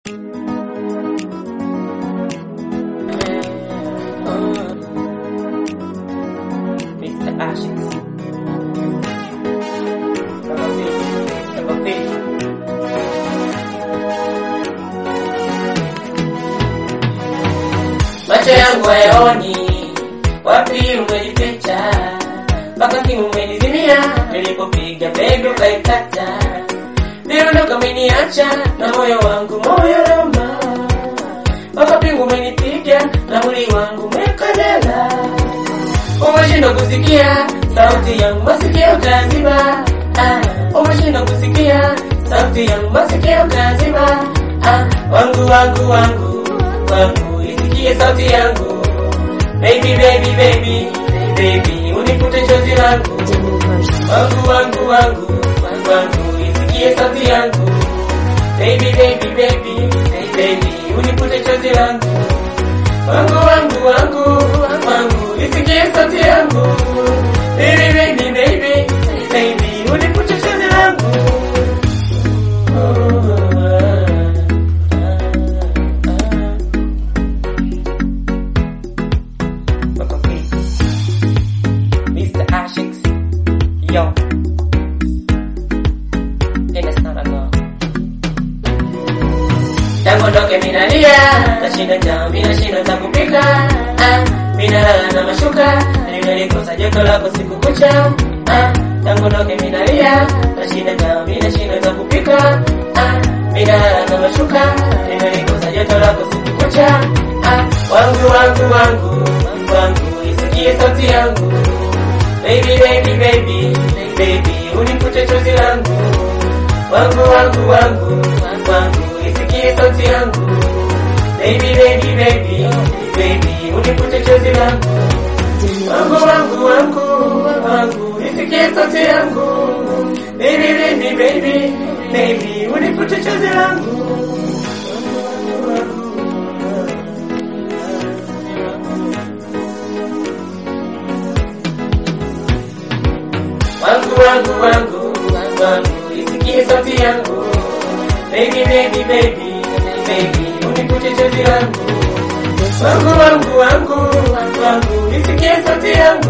Mr. Ashes. Kama vipi, kama vipi. Macho yangu hayaoni, wapi umejificha? Mpaka simu umenizimia, nilipopiga begi ukaikata. Niliondoka umeniacha, na moyo wangu moyo noma. Mpaka pingu umenipiga, na mwili wangu umekanyaga. Umeshindwa kusikia sauti yangu, masikio kaziba. Ah, umeshindwa kusikia sauti yangu, masikio kaziba. Ah, wangu wangu wangu wangu, isikie sauti yangu. Baby baby baby baby, unifute chozi langu. Wangu wangu wangu wangu, isikie sauti yangu. Baby baby baby baby, unifute chozi langu. Wangu wangu wangu wangu, isikie sauti yangu. Baby baby baby baby, unifute chozi langu. Oh, ah, ah, ah. Makofi. Mr. Ashix. Yo. Tena sana go. Tangu ndoke minalia, nashinda njaa, minashinda za kupika. Ah, minalala na mashuka, nimelikosa joto lako siku kucha. Ah, tangu ndoke minalia, nashinda njaa, minashinda za kupika. Ah, minalala na mashuka, nimelikosa joto lako siku kucha. Ah, wangu wangu wangu wangu, isikie sauti yangu. Baby baby baby baby, unifute chozi langu. Wangu wangu wangu wangu, isikie sauti yangu. Baby baby baby baby, unifute chozi langu. Wangu wangu wangu wangu, isikie sauti yangu. Baby baby baby baby, unifute chozi langu. wangu wangu wangu wangu, isikie sauti yangu. Baby baby baby baby, unikute chozi langu. Wangu wangu wangu wangu, isikie sauti yangu.